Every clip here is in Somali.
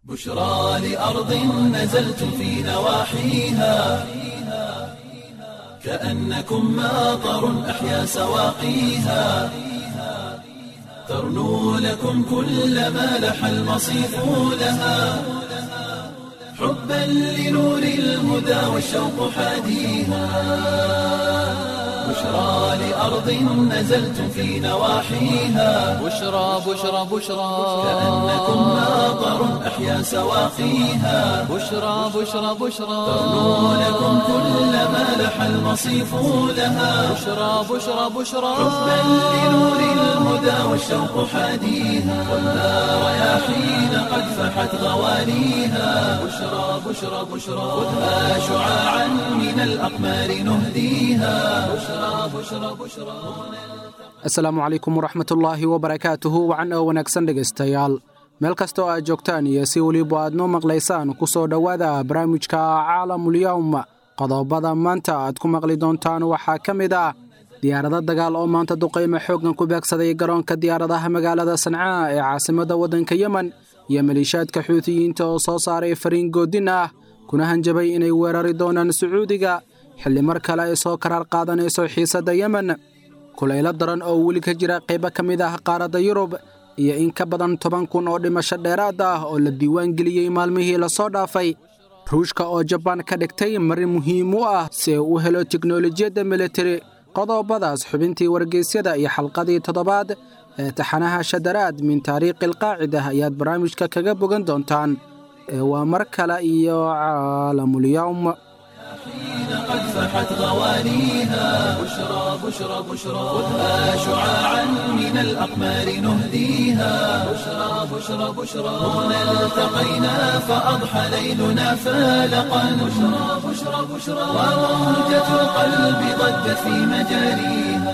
بشرى لأرض نزلت في نواحيها كأنكم ماطر أحيا سواقيها ترنو لكم كل ما لح المصيف لها حبا لنور الهدى والشوق حاديها بشرى لأرض نزلت في نواحيها بشرى بشرى بشرى كأنكم ماطر أحيا سواقيها بشرى بشرى بشرى ترنو لكم كل ما لح المصيف لها بشرى بشرى بشرى حبا لنور الهدى والشوق حاديها والنار رياحين قد فحت غواليها بشرى بشرى بشرى خذها شعاعا من الأقمار نهديها بشرى بشرى بشرى asalaamu calaykum waraxmatullaahi wabarakaatuhu wacan oo wanaagsan dhegaystayaal meel kasta oo aad joogtaan iyo si weliba aad noo maqlaysaan ku soo dhowaada barnaamijka caalamulyawm qodobada maanta aad ku maqli doontaan waxaa ka mid ah diyaarado dagaal oo maanta duqaymo xooggan ku beegsaday garoonka diyaaradaha magaalada sancaa ee caasimadda waddanka yemen iyo maliishaadka xuutiyiinta oo soo saaray fariin goodin ah kuna hanjabay inay weerari doonaan sacuudiga xilli mar kale ay soo karaar qaadanayso xiisadda yemen kulaylo daran oo weli ka jira qaybo ka mid ah qaaradda yurub iyo in ka badan toban kun oo dhimasho dheeraad ah oo la diiwaan geliyey maalmihii lasoo dhaafay ruushka oo jabaan ka dhigtay marin muhiim u ah si uu u helo teknolojiyadda militari qodobadaas xubintii wargeysyada iyo xalqadii toddobaad ee taxanaha shadaraad min taariikhi alqaacida ayaad barnaamijka kaga bogan doontaan ee waa mar kale iyo caalamulyawm قد فحت غواليها بشرى بشرى بشرى خذها شعاعا من الأقمار نهديها بشرى بشرى بشرى هنا التقينا فأضحى ليلنا فالقا بشرى بشرى بشرى وموجة القلب ضجت في مجاريها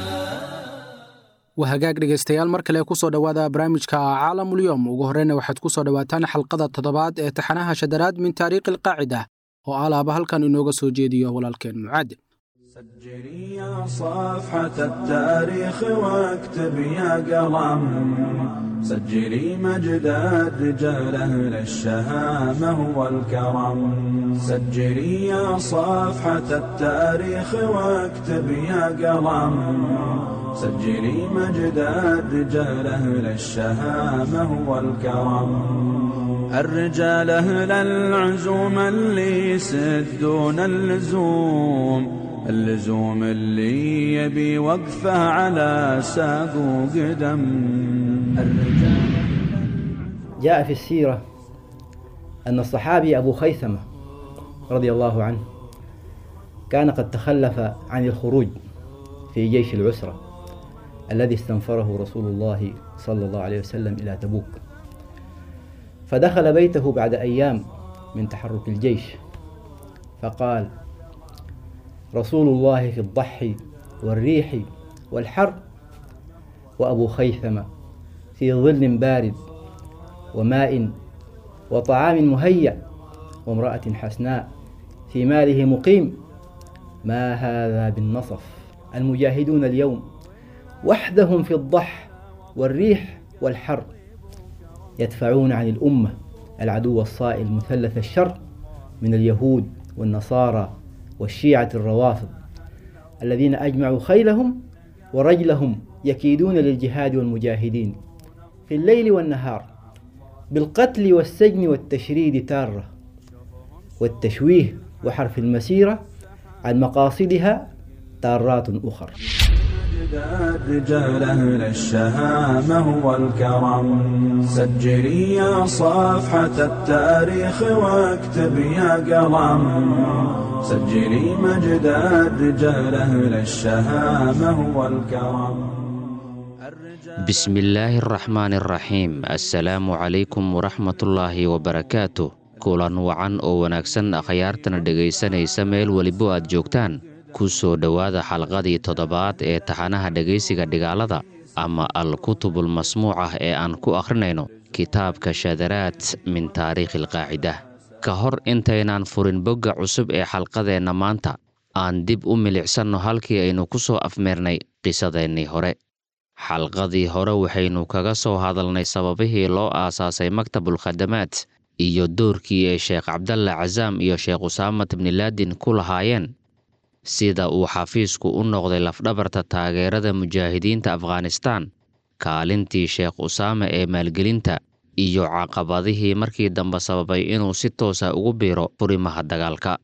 waa hagaag dhegaystayaal mar kale ku soo dhowaada barnaamijka caalamulyoom ugu horreyna waxaad ku soo dhowaataan xalqada toddobaad ee taxanaha shadaraad min taariikhi alqaacida oo alaaba halkan inooga soo jeediyo walaalkeen mucaad سجلي يا صفحة التاريخ واكتب يا قلم سجلي مجد الرجال أهل الشهامة والكرم سجلي يا صفحة التاريخ واكتب يا قلم سجلي مجد الرجال أهل الشهامة والكرم الرجال أهل العزوم اللي يسدون اللزوم اللزوم اللي يبي وقفه على ساق وقدم الرجال جاء في السيرة أن الصحابي أبو خيثمة رضي الله عنه كان قد تخلف عن الخروج في جيش العسرة الذي استنفره رسول الله صلى الله عليه وسلم إلى تبوك فدخل بيته بعد أيام من تحرك الجيش فقال رسول الله في الضحي والريح والحر وأبو خيثمة في ظل بارد وماء وطعام مهيأ وامرأة حسناء في ماله مقيم ما هذا بالنصف المجاهدون اليوم وحدهم في الضح والريح والحر يدفعون عن الأمة العدو الصائل مثلث الشر من اليهود والنصارى والشيعة الروافض الذين أجمعوا خيلهم ورجلهم يكيدون للجهاد والمجاهدين في الليل والنهار بالقتل والسجن والتشريد تارة والتشويه وحرف المسيرة عن مقاصدها تارات أخر مجد الرجال أهل الشهامة والكرم سجلي يا صفحة التاريخ واكتب يا قلم سجلي مجد الرجال أهل الشهامة والكرم بسم الله الرحمن الرحيم assalaamu calaykum waraxmatullaahi wabarakaatu kulan wacan oo wanaagsan akhyaartana dhegaysanaysa meel welibo aad joogtaan ku soo dhowaada xalqadii toddobaad ee taxanaha dhegaysiga dhigaalada ama al-kutubul masmuuc ah ee aan ku akhrinayno kitaabka shadaraad min taariikhi alqaacida ka hor intaynaan furin bogga cusub ee xalqadeenna maanta aan dib u milicsanno halkii aynu ku soo afmeernay qisadeennii hore xalqadii hore waxaynu kaga soo hadalnay sababihii loo aasaasay maktabul khadamaad iyo doorkii ay sheekh cabdalla casaam iyo sheekh usaamat bnilaadin ku lahaayeen sida uu xafiisku u noqday lafdhabarta taageerada mujaahidiinta afghanistaan kaalintii sheekh usaame ee maalgelinta iyo caqabadihii markii dambe sababay inuu si toosa ugu biiro furimaha dagaalka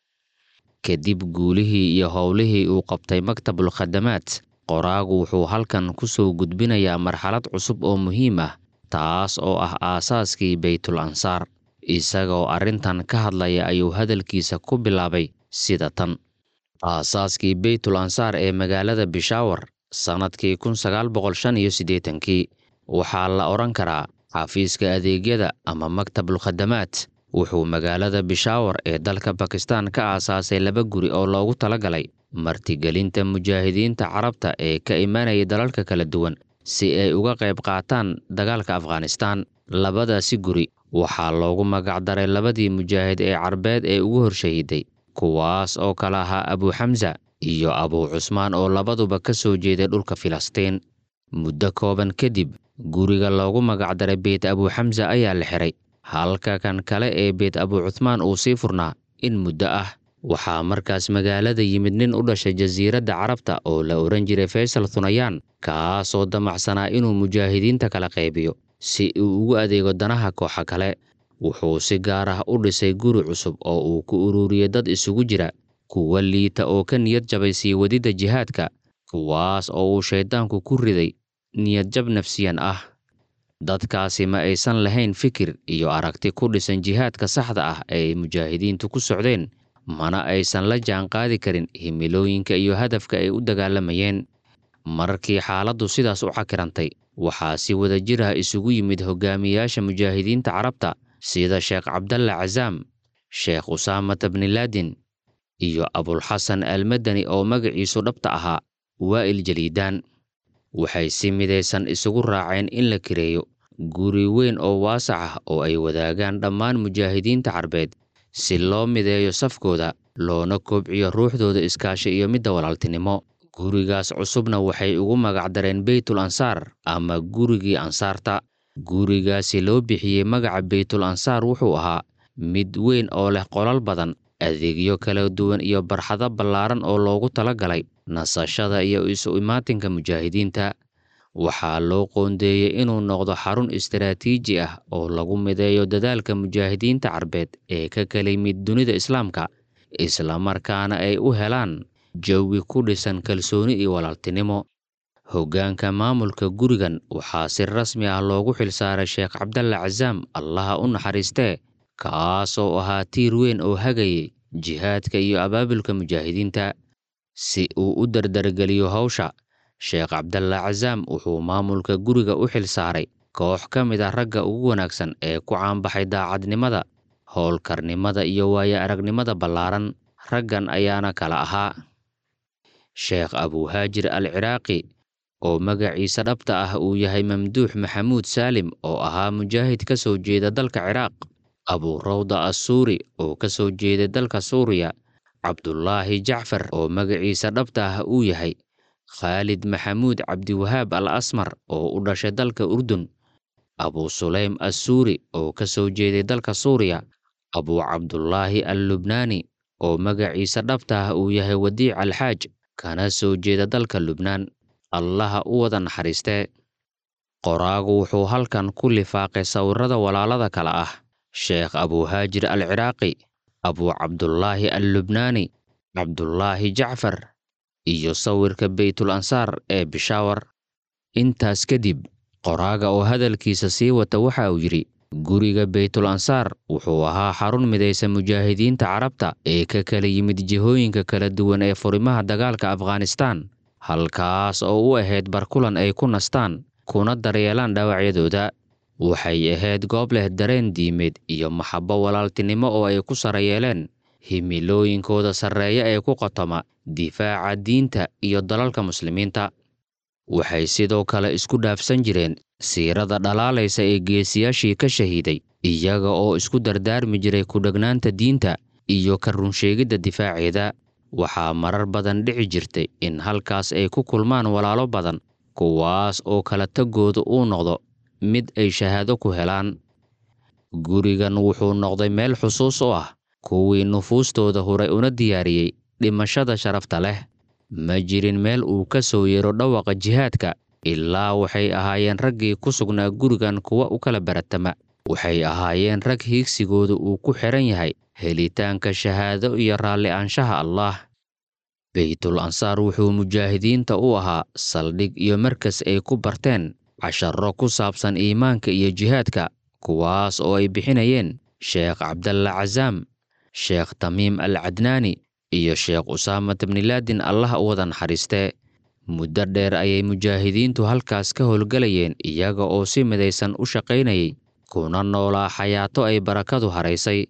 kadib guulihii iyo howlihii uu qabtay maktabul khadamaad qoraagu wuxuu halkan ku soo gudbinayaa marxalad cusub oo muhiim ah taas oo ah aasaaskii beytul ansaar isagoo arrintan ka hadlaya ayuu hadalkiisa ku bilaabay sida tan aasaaskii beytul ansaar ee magaalada bishaawar sannadkii kun sagaal boqol shan iyo siddeetankii waxaa la odhan karaa xafiiska adeegyada ama maktabul khadamaad wuxuu magaalada bishaawar ee dalka bakistaan ka aasaasay laba guri oo loogu talagalay martigelinta mujaahidiinta carabta ee ka imanaya dalalka kala duwan si ay uga qayb qaataan dagaalka afghanistaan labadaasi guri waxaa loogu magacdaray labadii mujaahid ee carbeed ee ugu horshahiday kuwaas oo kala ahaa abuuxamsa iyo abuu cusmaan oo labaduba ka soo jeeday dhulka filistiin muddo kooban kadib guriga loogu magacdaray beyt abuuxamsa ayaa la xiray halka kan kale ee beyt abuu cuhmaan uu sii furnaa in muddo ah waxaa markaas magaalada yimid nin u dhashay jasiiradda carabta oo la odhan jiray faysal thunayaan kaasoo damacsanaa inuu mujaahidiinta kala qaybiyo si uu ugu adeego danaha kooxa kale wuxuu si gaar ah u dhisay guri cusub oo uu ku ururiyey dad isugu jira kuwa liita oo ka niyad jabay sii wadidda jihaadka kuwaas oo uu shayddaanku ku riday niyadjab nafsiyan ah dadkaasi ma aysan lahayn fikir iyo aragti ku dhisan jihaadka saxda ah ee mujaahidiintu ku socdeen mana aysan la jaanqaadi karin himilooyinka iyo hadafka ay u dagaalamayeen markii xaaladdu sidaas u cakirantay waxaa si wada jir ah isugu yimid hogaamiyaasha mujaahidiinta carabta sida sheekh cabdalla casaam sheekh usaamata bnilaadin iyo abulxasan almadani oo magaciisu dhabta ahaa waa'il jaliidaan waxay si midaysan isugu raaceen in la kireeyo guri weyn oo waasac ah oo ay wadaagaan dhammaan mujaahidiinta carbeed si loo mideeyo safkooda loona kobciyo ruuxdooda iskaashi iyo midda walaaltinimo gurigaas cusubna waxay ugu magacdareen beytul ansaar ama gurigii ansaarta gurigaasi loo bixiyey magaca beytul ansaar wuxuu ahaa mid weyn oo leh qolal badan adeegyo kala duwan iyo barxado ballaaran oo loogu talagalay nasashada iyo isu imaatinka mujaahidiinta waxaa loo qoondeeyey inuu noqdo xarun istaraatiiji ah oo lagu mideeyo dadaalka mujaahidiinta carbeed ee ka kala yimid dunida islaamka islamarkaana ay u helaan jawi ku dhisan kalsooni iyo walaaltinimo hoggaanka maamulka gurigan waxaa si rasmi ah loogu xilsaaray sheekh cabdalla casaam allaha u naxariistee kaasoo ahaa tiir weyn oo hagayay jihaadka iyo abaabulka mujaahidiinta si uu u dardargeliyo hawsha sheekh cabdalla casaam wuxuu maamulka guriga u xil saaray koox ka mid ah ragga ugu wanaagsan ee ku caanbaxay daacadnimada howlkarnimada iyo waaya aragnimada ballaaran raggan ayaana kala ahaa sheekh abuuhaajir al ciraaqi oo magaciisa dhabta ah uu yahay mamduux maxamuud saalim oo ahaa mujaahid ka soo jeeda dalka ciraaq abuu rawda assuuri oo ka soo jeeda dalka suuriya cabdulaahi jacfar oo magaciisa dhabta ah uu yahay khaalid maxamuud cabdiwahaab al asmar oo u dhashay dalka urdun abuu sulaym assuuri oo ka soo jeeday dalka suuriya abuu cabdulaahi al lubnaani oo magaciisa dhabta ah uu yahay wadiic alxaaj kana soo jeeda dalka lubnaan allaha u wada naxariistee qoraagu wuxuu halkan ku lifaaqay sawirrada walaalada kale ah sheekh abuuhaajir al ciraaqi abuu cabdulaahi al lubnaani cabdulaahi jacfar iyo sawirka beytul ansaar ee bishaawar intaas kadib qoraaga oo hadalkiisa sii wata waxa uu yidhi guriga beytul ansaar wuxuu ahaa xarun midaysa mujaahidiinta carabta ee ka kala yimid jihooyinka kala duwan ee furimaha dagaalka afghanistaan halkaas oo u ahayd barkulan ay ku nastaan kuna daryeelaan dhaawacyadooda waxay ahayd goob leh dareen diimeed iyo maxabbo walaaltinimo oo ay ku sara yeeleen himilooyinkooda sarreeya ee ku qotoma difaaca diinta iyo dalalka muslimiinta waxay sidoo kale isku dhaafsan jireen siirada dhalaalaysa ee geesiyaashii ka shahiiday iyaga oo isku dardaarmi jiray ku-dhegnaanta diinta iyo ka runsheegidda difaaceeda waxaa marar badan dhici jirtay in halkaas ay ku kulmaan walaalo badan kuwaas oo kala tagooda uu noqdo mid ay shahaado ku helaan gurigan wuxuu noqday meel xusuus u ah kuwii nufuustooda huray una diyaariyey dhimashada sharafta leh ma jirin meel uu ka soo yeero dhawaqa jihaadka ilaa waxay ahaayeen raggii ku sugnaa gurigan kuwa u kala baratama waxay ahaayeen rag hiigsigooda uu ku xihan yahay helitaanka shahaado iyo raalli aanshaha allaah beytul ansaar wuxuu mujaahidiinta u ahaa saldhig iyo markas ay ku barteen casharro ku saabsan iimaanka iyo jihaadka kuwaas oo ay bixinayeen sheekh cabdalla casaam sheekh tamiim al cadnaani iyo sheekh usaamat bnilaadin allah u wada naxariistee muddo dheer ayay mujaahidiintu halkaas ka howlgelayeen iyaga oo si midaysan u shaqaynayay kuna noolaa xayaato ay barakadu haraysay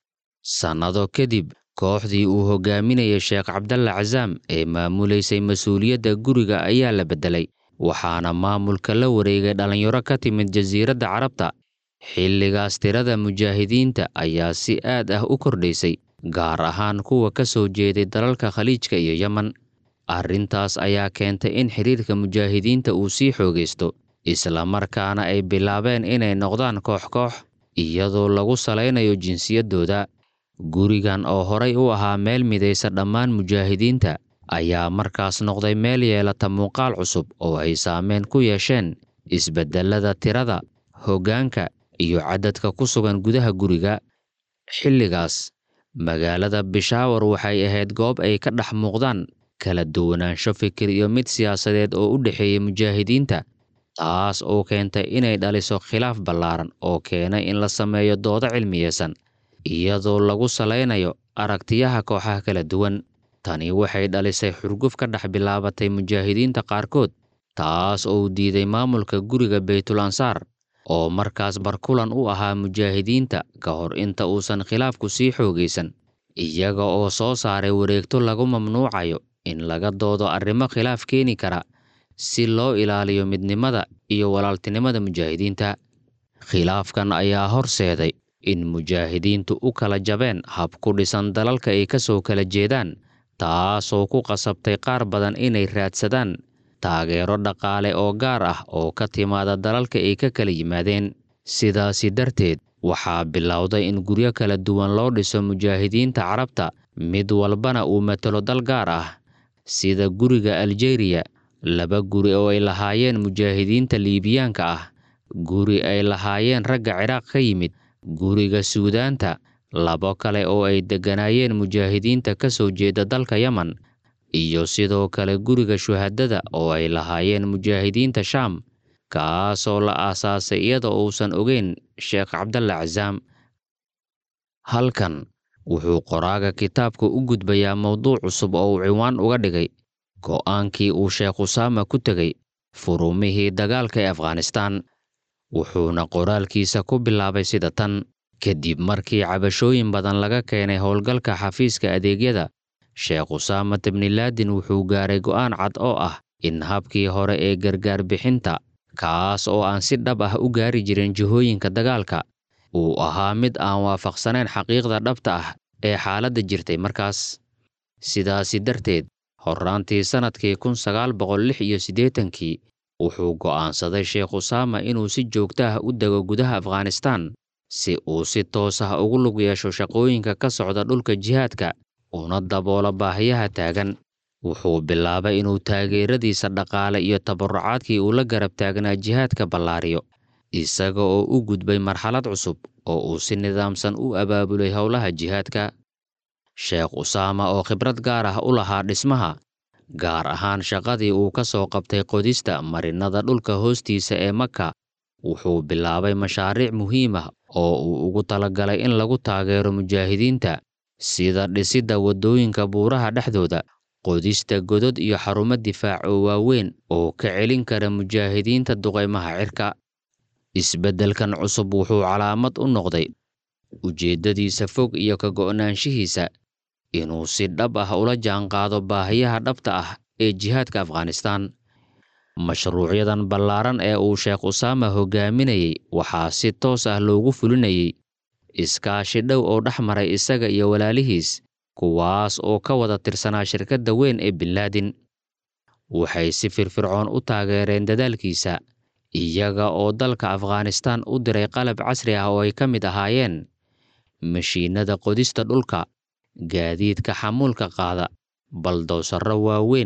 sannado kadib kooxdii uu hogaaminayay sheekh cabdalla casaam ee maamulaysay mas-uuliyadda guriga ayaa la beddelay waxaana maamulka la wareegay dhallinyaro ka timid jasiiradda carabta xilligaas tirada mujaahidiinta ayaa si aad ah u kordhaysay gaar ahaan kuwa ka soo jeeday dalalka khaliijka iyo yemen arrintaas ayaa keentay in xidhiirka mujaahidiinta uu sii xoogaysto islamarkaana ay bilaabeen inay noqdaan koox koox iyadoo lagu salaynayo jinsiyaddooda gurigan oo horay u ahaa meel midaysa dhammaan mujaahidiinta ayaa markaas noqday meel yeelata muuqaal cusub oo ay saameyn ku yeesheen isbeddellada tirada hoggaanka iyo cadadka ku sugan gudaha guriga xilligaas magaalada bishaawar waxay ahayd goob ay ka dhex muuqdaan kala duwanaansho fikir iyo mid siyaasadeed oo u dhexeeya mujaahidiinta taas oo keentay inay dhaliso khilaaf ballaaran oo keenay in la sameeyo doodo cilmiyeysan iyadoo lagu salaynayo aragtiyaha kooxaha kala duwan tani waxay dhalisay xurguf ka dhex bilaabatay mujaahidiinta qaarkood taas oo diiday maamulka guriga beytul ansaar oo markaas barkulan u ahaa mujaahidiinta ka hor inta uusan khilaafku sii xoogaysan iyaga oo soo saaray wareegto lagu mamnuucayo in laga doodo arrimo khilaaf keeni kara si loo ilaaliyo midnimada iyo walaaltinimada mujaahidiinta khilaafkan ayaa horseeday in mujaahidiintu u kala jabeen hab ku dhisan dalalka ay ka soo kala jeedaan taasoo ku qasabtay qaar badan inay raadsadaan taageero dhaqaale oo gaar ah oo ka timaada dalalka ay ka kala yimaadeen sidaasi darteed waxaa bilowday in guryo kala duwan loo dhiso mujaahidiinta carabta mid walbana uu matalo dal gaar ah sida guriga aljeriya laba guri oo ay lahaayeen mujaahidiinta liibiyaanka ah guri ay lahaayeen ragga ciraaq ka yimid guriga suudaanta labo kale oo ay degganaayeen mujaahidiinta ka soo jeeda dalka yemen iyo sidoo kale guriga shuhadada oo ay lahaayeen mujaahidiinta shaam kaasoo la aasaasay iyada uusan ogeyn sheekh cabdalla casaam halkan wuxuu qoraaga kitaabka u gudbayaa mowduuc cusub oo uu ciwaan uga dhigay go'aankii uu sheekh usaama ku tegey furumihii dagaalka ee afghanistaan wuxuuna qoraalkiisa ku bilaabay sida tan kadib markii cabashooyin badan laga keenay howlgalka xafiiska adeegyada sheekh usaamat bnilaadin wuxuu gaaray go'aan cad oo ah in habkii hore ee gargaar bixinta kaas oo aan si dhab ah u gaari jirin jihooyinka dagaalka uu ahaa mid aan waafaqsanayn xaqiiqda dhabta ah ee xaaladda jirtay markaas sidaasi darteed horraantii sannadkii kun sagaal boqol lix iyo siddeetankii wuxuu go'aansaday sheekh usaama inuu si joogto ah u dego gudaha afghanistaan si uu si toos ah ugu lug yeesho shaqooyinka ka socda dhulka jihaadka una daboolo baahiyaha taagan wuxuu bilaabay inuu taageeradiisa dhaqaale iyo tabarucaadkii uu la garab taagnaa jihaadka ballaariyo isaga oo u gudbay marxalad cusub oo uu si nidaamsan u abaabulay howlaha jihaadka sheekh usaama oo khibrad gaar ah u lahaa dhismaha gaar ahaan shaqadii uu ka soo qabtay qodista marinada dhulka hoostiisa ee maka wuxuu bilaabay mashaariic muhiim ah oo uu ugu talagalay in lagu taageero mujaahidiinta sida dhisidda waddooyinka buuraha dhexdooda qodista godod iyo xarumo difaac oo waaweyn oo ka celin kara mujaahidiinta duqaymaha cirka isbeddelkan cusub wuxuu calaamad u noqday ujeeddadiisa fog iyo ka go'naanshihiisa inuu si dhab ah ula jaanqaado baahiyaha dhabta ah ee jihaadka afghanistaan mashruucyadan ballaaran ee uu sheekh usaama hogaaminayey waxaa si toos ah loogu fulinayey iskaashi dhow oo dhex maray isaga iyo walaalihiis kuwaas oo ka wada tirsanaa shirkadda weyn ee binlaadin waxay si firfircoon u taageereen dadaalkiisa iyaga oo dalka afghanistaan u diray qalab casri ah oo ay ka mid ahaayeen mashiinnada qodista dhulka gaadiidka xamuulka qaada baldowsarro waaweyn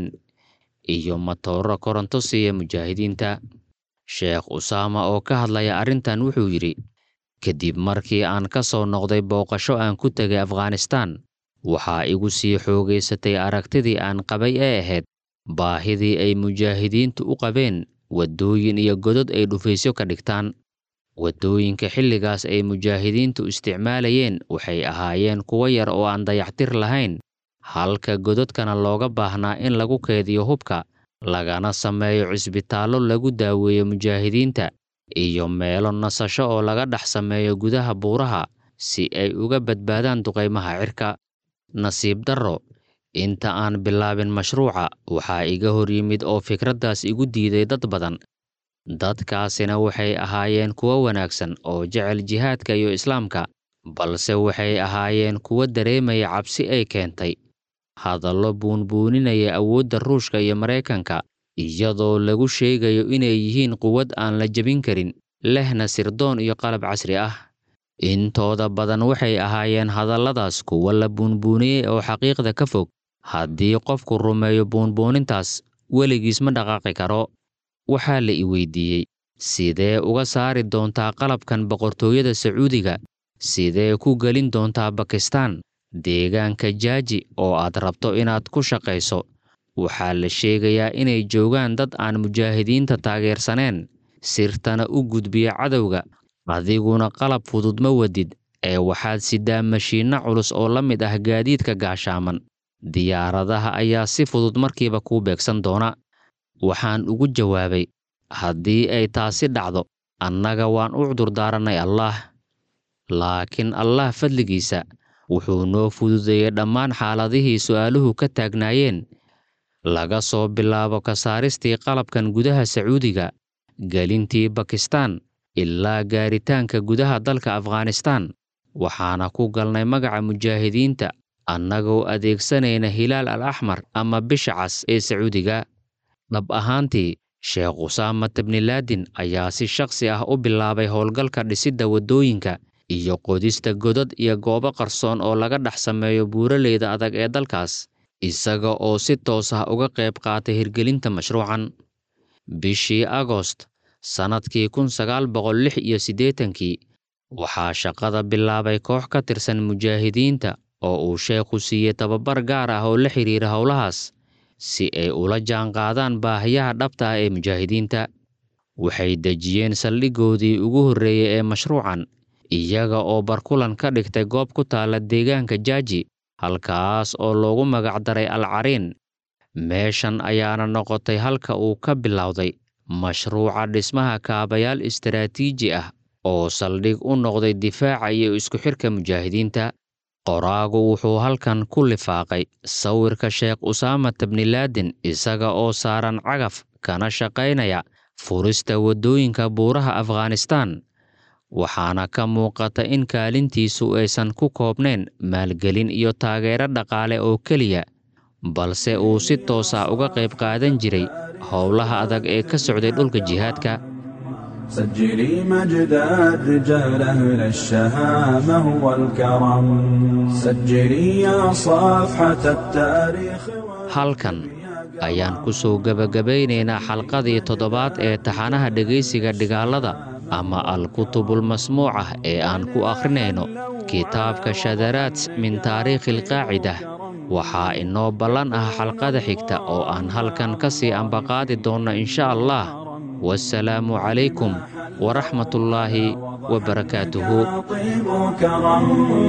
iyo matooro koronto siiya mujaahidiinta sheekh usaama oo ka hadlaya arrintan wuxuu yidhi kadib markii aan ka soo noqday booqasho aan ku tegay afghanistaan waxaa igu sii xoogaysatay aragtidii aan qabay ee ahayd baahidii ay mujaahidiintu u qabeen waddooyin iyo godod ay dhufaysyo ka dhigtaan waddooyinka xilligaas ay mujaahidiintu isticmaalayeen waxay ahaayeen kuwo yar oo aan dayactir lahayn halka gododkana looga baahnaa in lagu keediyo hubka lagana sameeyo cisbitaallo lagu daaweeyo mujaahidiinta iyo meelo nasasho oo laga dhex sameeyo gudaha buuraha si ay uga badbaadaan duqaymaha cirka nasiib darro inta aan bilaabin mashruuca waxaa iga hor yimid oo fikraddaas igu diiday dad badan dadkaasina waxay ahaayeen kuwo wanaagsan oo jecel jihaadka iyo islaamka balse waxay ahaayeen kuwo dareemaya cabsi ay keentay hadallo buunbuuninaya awoodda ruushka iyo maraykanka iyadoo lagu sheegayo inay yihiin quwad aan la jebin karin lehna sirdoon iyo qalab casri ah intooda badan waxay ahaayeen hadalladaas kuwo la buunbuuniyey oo xaqiiqda ka fog haddii qofku rumeeyo buunbuunintaas weligiis ma dhaqaaqi karo waxaa la i weydiiyey sidee uga saari doontaa qalabkan boqortooyada sacuudiga sidee ku gelin doontaa bakistaan deegaanka jaaji oo aad rabto inaad ku shaqayso waxaa la sheegayaa inay joogaan dad aan mujaahidiinta taageersaneen sirtana u gudbiya cadowga adiguna qalab fudud ma wadid ee waxaad sidaa mashiinno culus oo la mid ah gaadiidka gaashaaman diyaaradaha ayaa si fudud markiiba kuu beegsan doona waxaan ugu jawaabay haddii ay taasi dhacdo annaga waan u cudurdaarannay allaah laakiin allah fadligiisa wuxuu noo fududeeyey dhammaan xaaladihii su'aaluhu ka taagnaayeen laga soo bilaabo ka saaristii qalabkan gudaha sacuudiga gelintii bakistaan ilaa gaaritaanka gudaha dalka afghanistaan waxaana ku galnay magaca mujaahidiinta annagoo adeegsanayna hilaal al axmar ama bisha cas ee sacuudiga dhab ahaantii sheekh usaama tabnilaadin ayaa si shakhsi ah u bilaabay howlgalka dhisidda waddooyinka iyo qodista godad iyo goobo qarsoon oo laga dhex sameeyo buuraleyda adag ee dalkaas isaga oo si toos ah uga qayb qaatay hirgelinta mashruucan bishii agost sannadkii kun sagaal boqol lix iyo siddeetankii waxaa shaqada bilaabay koox ka tirsan mujaahidiinta oo uu sheekhu siiyey tababar gaar ah oo la xidhiira howlahaas si ay ula jaanqaadaan baahiyaha dhabta ah ee mujaahidiinta waxay dejiyeen saldhiggoodii ugu horreeyey ee mashruucan iyaga oo barkulan ka dhigtay goob ku taalla deegaanka jaaji halkaas oo loogu magacdaray al cariin meeshan ayaana noqotay halka uu ka bilowday mashruuca dhismaha kaabayaal istaraatiiji ah oo saldhig u noqday difaaca iyo isku xidhka mujaahidiinta qoraagu wuxuu halkan ku lifaaqay sawirka sheekh usaama tabnilaadin isaga oo saaran cagaf kana shaqaynaya furista waddooyinka buuraha afghanistaan waxaana ka muuqata in kaalintiisu aysan ku koobnayn maalgelin iyo taageero dhaqaale oo keliya balse uu si toos ah uga qayb qaadan jiray howlaha adag ee ka socday dhulka jihaadka سجلي مجد الرجال أهل الشهامة والكرم سجلي يا صفحة التاريخ halkan ayaan ku soo gebagabaynaynaa xalqadii toddobaad ee taxanaha dhegaysiga dhigaalada ama al-kutubul masmuucah ee aan ku akhrinayno kitaabka shadaraat min taariikhi alqaacida waxaa inoo ballan ah xalqada xigta oo aan halkan ka sii ambaqaadi doonno insha allah والسلام عليكم ورحمة الله وبركاته طيب كرم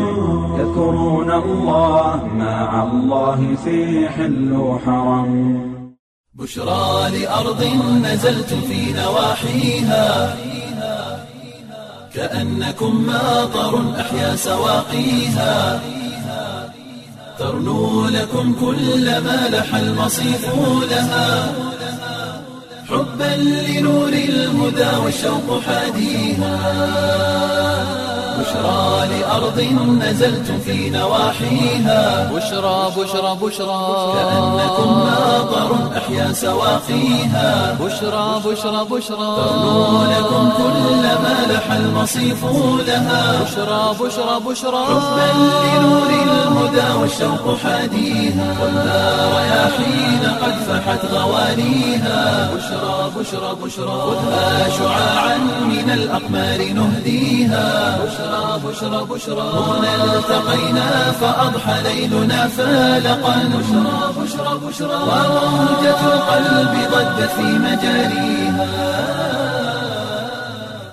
يذكرون الله مع الله في حل وحرم بشرى لأرض نزلت في نواحيها كأنكم ماطر أحيا سواقيها ترنو لكم كل ما لح المصيف لها حبا لنور الهدى والشوق حاديها بشرى لأرض نزلت في نواحيها بشرى بشرى بشرى كأنكم ماطر أحيا سواقيها بشرى بشرى بشرى ترنو لكم كل ما لح المصيف لها بشرى بشرى بشرى حبا لنور الهدى والشوق حاديها خذها رياحين قد فحت غوانيها بشرى بشرى بشرى خذها شعاعا من الأقمار نهديها بشرى بشرى بشرى هنا التقينا فأضحى ليلنا فالقا بشرى بشرى بشرى وموجة القلب ضجت في مجاريها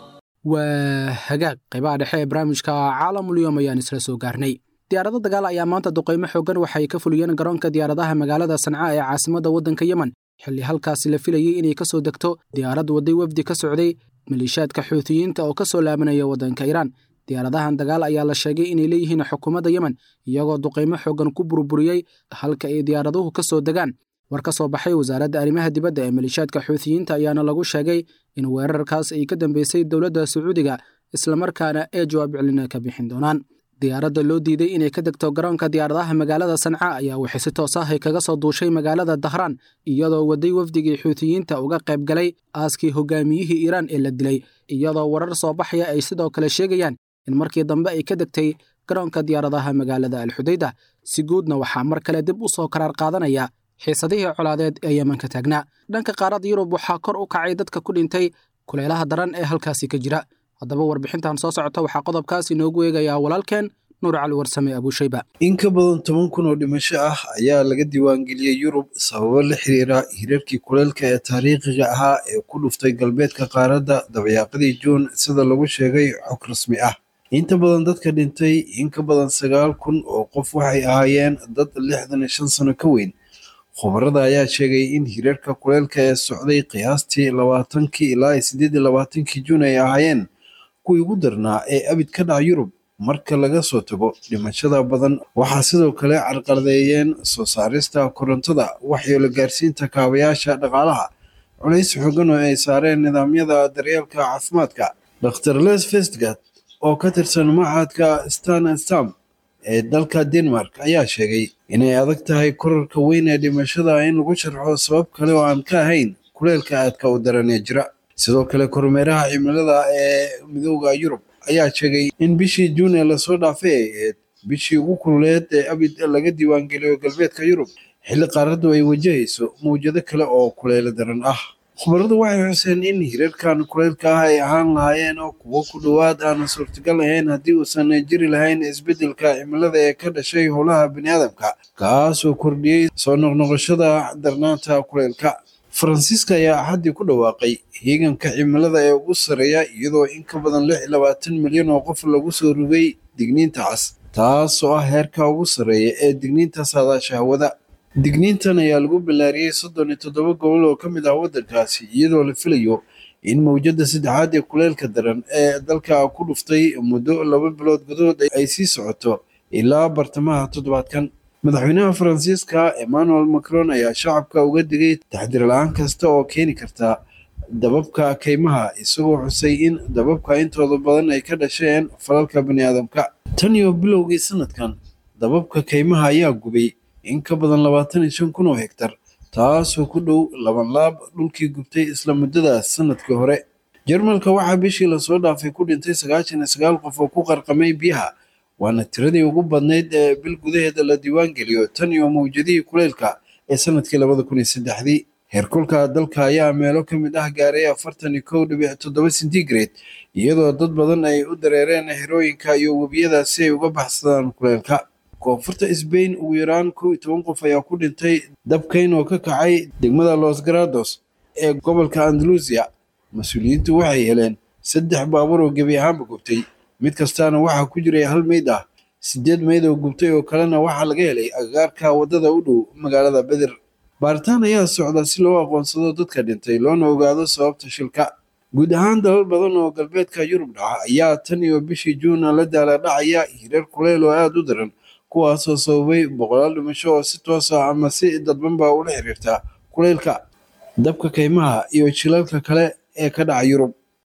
waa hagaag qaybaha dhexe ee barnaamijka caalamulyoom ayaan isla soo gaarnay diyaarado dagaal ayaa maanta duqaymo xoogan waxay ka fuliyeen garoonka diyaaradaha magaalada sanca ee caasimadda waddanka yemen xilli halkaasi la filayey inay ka soo degto diyaarad waday wafdi ka socday maliishaadka xuutiyiinta oo ka soo laabanaya waddanka iiraan diyaaradahan dagaal ayaa la sheegay inay leeyihiin xukuumadda yemen iyagoo duqaymo xoogan ku burburiyey halka ay diyaaraduhu ka soo degaan war ka soo baxay wasaaradda arrimaha dibadda ee maliishaadka xuutiyiinta ayaana lagu sheegay in weerarkaas ay ka dambeysay dowladda sacuudiga islamarkaana ee jawaab celina ka bixin doonaan diyaaradda loo diiday inay ka degto garoonka diyaaradaha magaalada sanca ayaa waxay si toos ah ay kaga soo duushay magaalada dahraan iyadoo waday wafdigii xuutiyiinta uga qayb galay aaskii hogaamiyihii iiraan ee la dilay iyadoo warar soo baxaya ay sidoo kale sheegayaan in markii dambe ay ka degtay garoonka diyaaradaha magaalada alxudayda si guudna waxaa mar kale dib u soo karaar qaadanaya xiisadihii colaadeed ee yemanka taagnaa dhanka qaaradda yurub waxaa kor u kacay dadka ku dhintay kulaylaha daran ee halkaasi ka jira haddaba warbixintan soo socota waxaa qodobkaas inoogu eegayaa walaalkeen nuur cali warsame abuushayba in ka badan toban kun oo dhimasho ah ayaa laga diiwaangeliyey yurub sababo la xiriira hirarkii kuleylka ee taariikhiga ahaa ee ku dhuftay galbeedka qaaradda dabayaaqadii juun sida lagu sheegay xog rasmi ah inta badan dadka dhintay in ka badan sagaal kun oo qof waxay ahaayeen dad lixdan iyo shan sano ka weyn khubarada ayaa sheegay in hirarka kuleylka ee socday qiyaastii labaatankii ilaa sideed iyo labaatankii juun ay ahaayeen kuwii ugu darnaa ee abid ka dhaca yurub marka laga soo tago dhimashada badan waxaa sidoo kale carqaladeeyeen soo saarista korontada waxyeelo gaarsiinta kaabayaasha dhaqaalaha culays xoogan oo ay saareen nidaamyada daryeelka caafimaadka dr les vestgat oo ka tirsan machadka stan stam ee dalka denmark ayaa sheegay inay adag tahay korarka weyn ee dhimashada in lagu sharxo sabab kale oo aan ka ahayn kuleelka aadka u daran ee jira sidoo kale kormeeraha cimilada ee midooda yurub ayaa sheegay in bishii juun ee lasoo dhaafay ay ahayd bishii ugu kululeed ee abid laga diiwaangeliyo galbeedka yurub xilli qaaraddu ay wajahayso mawjado kale oo kuleelo daran ah khubaradu waxay xuseen in hirarkan kuleylka ah ay ahaan lahaayeen oo kuwo ku dhowaad aan suurtagal ahayn haddii uusan jiri lahayn isbeddelka cimilada ee ka dhashay howlaha biniaadamka kaasoo kordhiyey soo noqnoqoshada darnaanta kuleylka faransiiska ayaa axaddii ku dhawaaqay hiiganka cimilada ee ugu sarreeya iyadoo in ka badan lix iyo labaatan milyan oo qof lagu soo rogay digniinta cas taasoo ah heerka ugu sarreeya ee digniinta saadaasha hawada digniintan ayaa lagu bilaariyey soddon iyo toddoba gobol oo ka mid ah waddankaasi iyadoo la filayo in mawjadda saddexaad ee kuleylka daran ee dalka ku dhuftay muddo laba bilood gudahood ay sii socoto ilaa bartamaha toddobaadkan madaxweynaha faransiiska emmanuel macron ayaa shacabka uga digay taxdir la-aan kasta oo keeni karta dababka kaymaha isagoo xusay in dababka intooda badan ay ka dhasheen falalka baniaadamka tan iyo bilowgii sanadkan dababka kaymaha ayaa gubay in ka badan labaatan iyo shan kun oo hektar taasoo ku dhow laban laab dhulkii gubtay isla muddadaas sanadkii hore jarmalka waxaa bishii lasoo dhaafay ku dhintay sagaashan iyo sagaal qof oo ku qarqamay biyaha waana tiradii ugu badnayd ee bil gudaheeda la diiwaangeliyo tan iyo mawjadihii kuleylka ee sanadkii labada kun iyo saddexdii heerkulka dalka ayaa meelo ka mid ah gaaray afartan iyo kow dhibic toddoba centigrade iyadoo dad badan ay u dareereen xerooyinka iyo webiyada si ay uga baxsadaan kuleylka koonfurta sbain ugu yaraan kow iyo toban qof ayaa ku dhintay dabkayn oo ka kacay degmada los garados ee gobolka andalusia mas-uuliyiintu waxay heleen saddex baabuur oo gebi ahaanba gubtay mid kastaana waxaa ku jiray hal meyd ah sideed meyd oo gubtay oo kalena waxaa laga helay agagaarka waddada u dhow magaalada beder baaritaan ayaa socda si loo aqoonsado dadka dhintay loona ogaado sababta shilka guud ahaan dalal badan oo galbeedka yurub dhaca ayaa tan iyo bishii juuna la daala dhacaya hirar kuleyl oo aada u daran kuwaasoo sababay boqolaal dhimasho oo si toos ah ama si dadbanba ula xiriirta kuleylka dabka kaymaha iyo jilalka kale ee ka dhaca yurub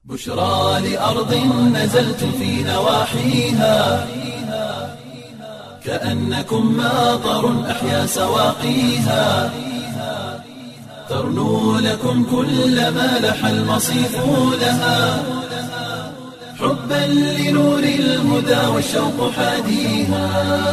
بشرى لأرض نزلت في نواحيها كأنكم ماطر أحيا سواقيها ترنو لكم كل ما لح المصيف لها حبا لنور الهدى والشوق حاديها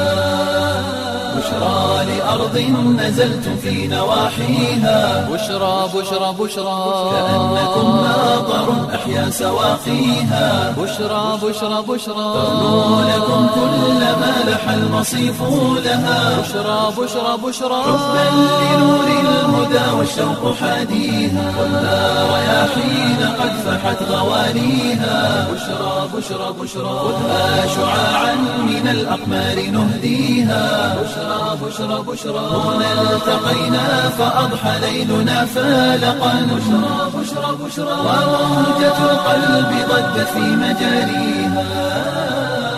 بشرى لأرض نزلت في نواحيها بشرى بشرى بشرى كأنكم ماطر أحيا سواقيها بشرى بشرى بشرى ترنو لكم كل ما لح المصيف لها بشرى بشرى بشرى حبا لنور الهدى والشوق حاديها والنار رياحين قد فحت غوانيها بشرى بشرى بشرى خذها شعاعا من الأقمار نهديها بشرى بشرى بشرى هنا التقينا فأضحى ليلنا فالقا بشرى بشرى بشرى وموجة القلب ضجت في مجاريها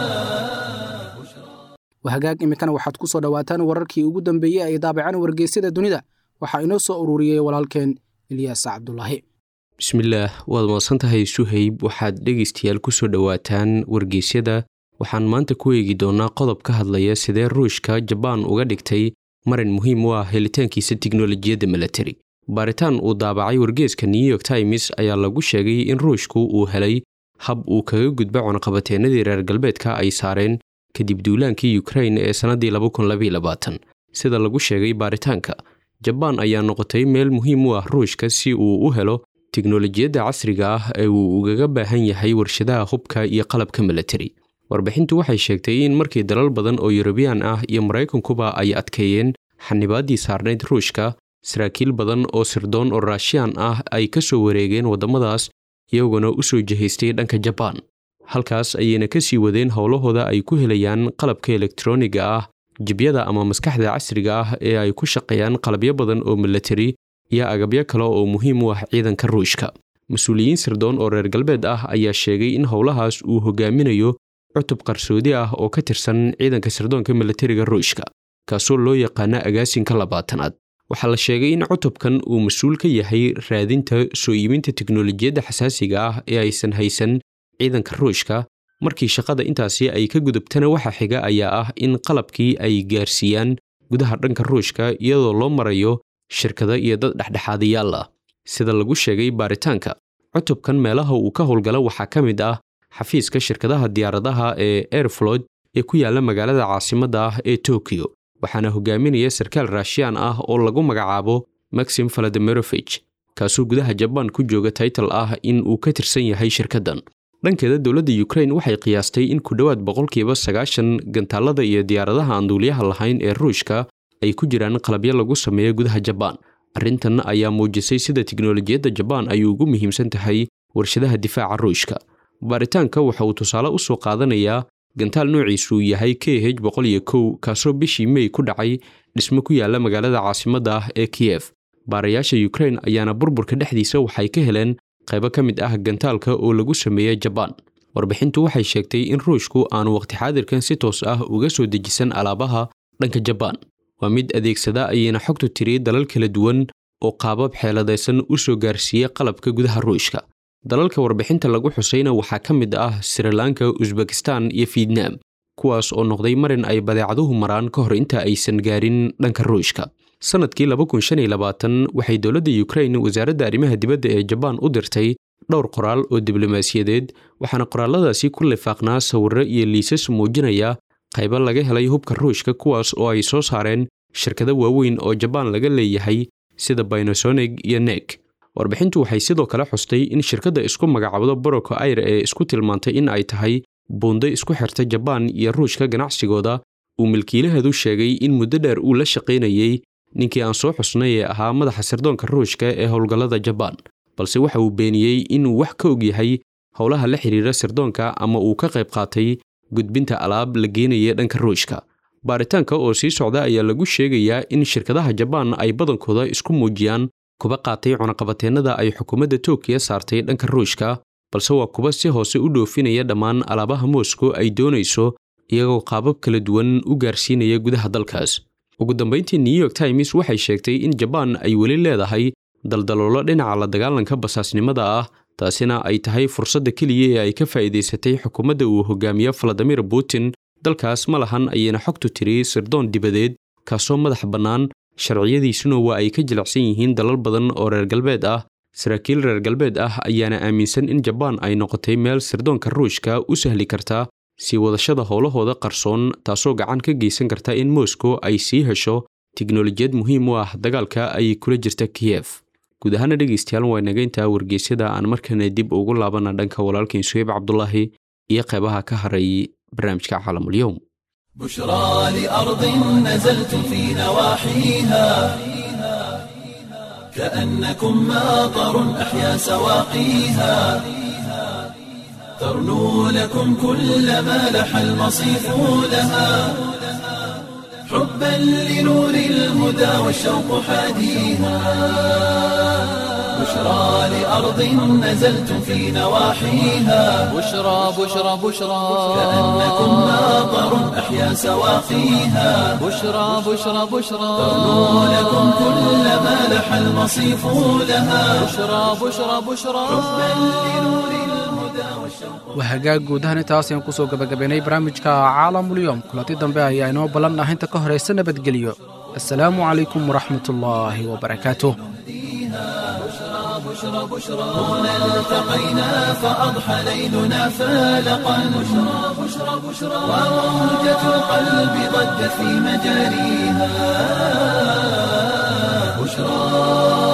wahagaag iminkana waxaad ku soo dhowaataan wararkii ugu dambeeyey ay daabacaan wargeysyada dunida waxaa inoo soo ururiyey walaalkeen ilyaas cabdulaahi bismillaah waad mahadsan tahay suhayb waxaad dhegaystayaal ku soo dhowaataan wargeysyada waxaan maanta ku eegi doonnaa qodob ka hadlaya sidee ruushka jabaan uga dhigtay marin muhiim u ah helitaankiisa tiknolojiyadda milatari baaritaan uu daabacay wargeeska new york times ayaa lagu sheegay in ruushku uu helay hab uu kaga gudba cunaqabateennadii reer galbeedka ay saareen kadib duulaankii ukrain ee sannaddii sida lagu sheegay baaritaanka jabaan ayaa noqotay meel muhiim u ah ruushka si uu u helo tiknolojiyadda casriga ah ee uu ugaga baahan yahay warshadaha hubka iyo qalabka milatari warbixintu waxay sheegtay in markii dalal badan oo yurubiyaan ah iyo maraykankuba ay adkeeyeen xanibaaddii saarnayd ruushka saraakiil badan oo sirdoon oo raashiyaan ah ay ka soo wareegeen waddamadaas iyaguna u soo jihaystay dhanka jabaan halkaas ayayna ka sii wadeen howlahooda ay ku helayaan qalabka elektroniga ah jibyada ama maskaxda casriga ah ee ay ku shaqeeyaan qalabyo badan oo milatari iyo agabyo kale oo muhiim u ah ciidanka ruushka mas-uuliyiin sirdoon oo reer galbeed ah ayaa sheegay in howlahaas uu hogaaminayo cutub qarsoodi ah oo ka tirsan ciidanka sirdoonka milatariga ruushka kaasoo loo yaqaana agaasinka labaatanaad waxaa la sheegay in cutubkan uu mas-uul ka yahay raadinta soo iibinta tiknolojiyadda xasaasiga ah ee aysan haysan ciidanka ruushka markii shaqada intaasi ay ka gudubtana waxa xiga ayaa ah in qalabkii ay gaarsiiyaan gudaha dhanka ruushka iyadoo loo marayo shirkado iyo dad dhexdhexaadayaal ah sida lagu sheegay baaritaanka cutubkan meelaha uu ka howlgala waxaa ka mid ah xafiiska shirkadaha diyaaradaha ee airflod ee ku yaalla magaalada caasimadda ah ee tokiyo waxaana hogaaminaya sarkaal raashiyaan ah oo lagu magacaabo maxim faladimirofich kaasoo gudaha jabaan ku jooga taytal ah in uu ka tirsan yahay shirkaddan dhankeeda dowladda ukrain waxay qiyaastay in ku dhowaad boqolkiiba sagaashan gantaallada iyo diyaaradaha aan duuliyaha lahayn ee ruushka ay ku jiraan qalabyo lagu sameeyo gudaha jabaan arrintan ayaa muujisay sida tiknolojiyadda jabaan ay ugu muhiimsan tahay warshadaha difaaca ruushka baaritaanka waxa uu tusaale u soo qaadanayaa gantaal noociisu yahay k h boqol iyo kow kaasoo bishii mey ku dhacay dhismo ku yaalla magaalada caasimadda ah ee kiyef baarayaasha ukrain ayaana burburka dhexdiisa waxay ka heleen qaybo ka mid ah gantaalka oo lagu sameeyey jabaan warbixintu waxay sheegtay in ruushku aanu waqti xaadirkan si toos ah uga soo dejisan alaabaha dhanka jabaan waa mid adeegsada ayayna xogtu tiri dalal kala duwan oo qaabab xeeladaysan u soo gaarsiiya qalabka gudaha ruushka dalalka warbixinta lagu xusayna waxaa ka mid ah srilanka usbekistan iyo fietnam kuwaas oo noqday marin ay badeecaduhu maraan ka hor inta aysan gaarin dhanka ruushka sannadkii waxay dowladda ukrain wasaaradda arrimaha dibadda ee jabaan u dirtay dhowr qoraal oo diblomaasiyadeed waxaana qoraalladaasi ku lifaaqnaa sawirro iyo liisas muujinaya qaybo laga helay hubka ruushka kuwaas oo ay soo saareen shirkado waaweyn oo jabaan laga leeyahay sida binosonig iyo nek warbixintu waxay sidoo kale xustay in shirkadda isku magacaabdo boroko air ee isku tilmaantay in ay tahay buundo isku xirta jabaan iyo ruushka ganacsigooda uu milkiilaheedu sheegay in muddo dheer uu la shaqaynayey ninkii aan soo xusnay ee ahaa madaxa sirdoonka ruushka ee howlgallada jabaan balse waxa uu beeniyey inuu wax ka og yahay howlaha la xidhiira sirdoonka ama uu ka qayb qaatay gudbinta alaab la geenaya dhanka ruushka baaritaanka oo sii socda ayaa lagu sheegayaa in shirkadaha jabaan ay badankooda isku muujiyaan kuba qaatay cunaqabateennada ay xukuumadda tookiya saartay dhanka ruushka balse waa kuba si hoose u dhoofinaya dhammaan alaabaha moscow ay doonayso iyagoo qaabab kala duwan u gaarsiinaya gudaha dalkaas ugu dambayntii new york times waxay sheegtay in jabaan ay weli leedahay daldaloolo dhinaca la dagaalanka basaasnimada ah taasina ay tahay fursadda keliya ee ay ka faa'iidaysatay xukuumadda uu hogaamiye valadimir putin dalkaas ma lahan ayayna xogtu tiri sirdoon dibadeed kaasoo madax bannaan sharciyadiisuna waa ay ka jilicsan yihiin dalal badan oo reer galbeed ah saraakiil reer galbeed ah ayaana aaminsan in jabaan ay noqotay meel sirdoonka ruushka u sahli karta sii wadashada howlahooda qarsoon taasoo gacan ka geysan karta in moscow ay sii hesho tiknolojiyad muhiim u ah dagaalka ay kula jirta kiyef guud ahaana dhegaystayaal waa nagaynta wargeysyada aan markana dib ugu laabana dhanka walaalkiin suheyb cabdulaahi iyo qeybaha ka haray barnaamijka caalamulyoum بشرى لأرض نزلت في نواحيها كأنكم ماطر أحيا سواقيها ترنو لكم كل ما لح المصيف لها حبا لنور الهدى والشوق حاديها بشرى لأرض نزلت في نواحيها بشرى بشرى بشرى كأنكم ماطر أحيا سواقيها بشرى بشرى بشرى ترنو لكم كل ما لح المصيف لها بشرى بشرى بشرى waa hagaag guud ahaan intaas ayaan kusoo gabagabaynay barnaamijka caalamulyoom kulanti dambe ayaa inoo ballan ah inta ka horaysa nabadgelyo assalaamu calaykum waraxmatullaahi wabarakaatuh هنا التقينا فأضحى ليلنا فالقا بشرى بشرى بشرى وموجة القلب ضجت في مجاريها بشرى